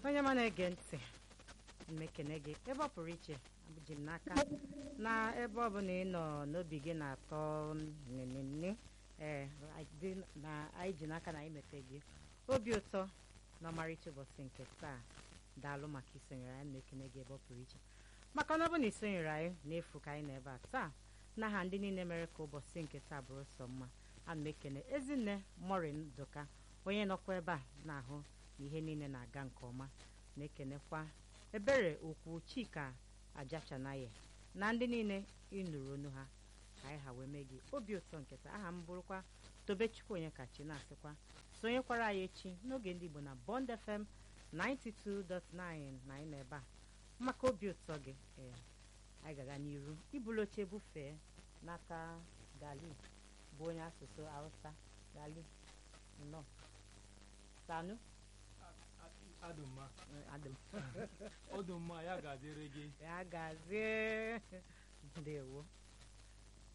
onye ma na-ege ntị mmekene gị ebe ọ pụrụ iche abụji m n'aka na ebe ọ bụla ị nọ n'obi gị na-atọ nnenne ee na anyị ji n'aka na anyị mete gị obi ụtọ na ọmarịcha ụbọchị nke taa daalụ maka isonyere anyị na-ekene gị ebe ọ pụrụ iche maka na ọ bụ na isonyere anyị n'efu ka anyị nọ ebe a taa n'aha ndị niile mere ka ụbọchị nke taa bụrụ sọ mma ana m ekene ezinne morin doka onye nọkwa ebe a na-ahụ na ihe niile na-aga nke ọma na-ekenekwa ebere okwu chika ajachanaye na ndị niile ịnụrụ onu ha ka anyị ha wee mee gị obi ụtọ nke taa aha m bụrụkwa tobechukwu onye kachi na-asịkwa sonyekwara anyị echi n'oge ndị igbo na bond fm 92.9 na anyị nọ ebe a maka obi ụtọ gị ee anyị ga-aga n'iru ibulu oche bufee n'aka gali bụ onye asụsụ hausa gali nnọọ sanu adụmma adịm ọdụmma ya ga-adịrị gị ya gazie ndewo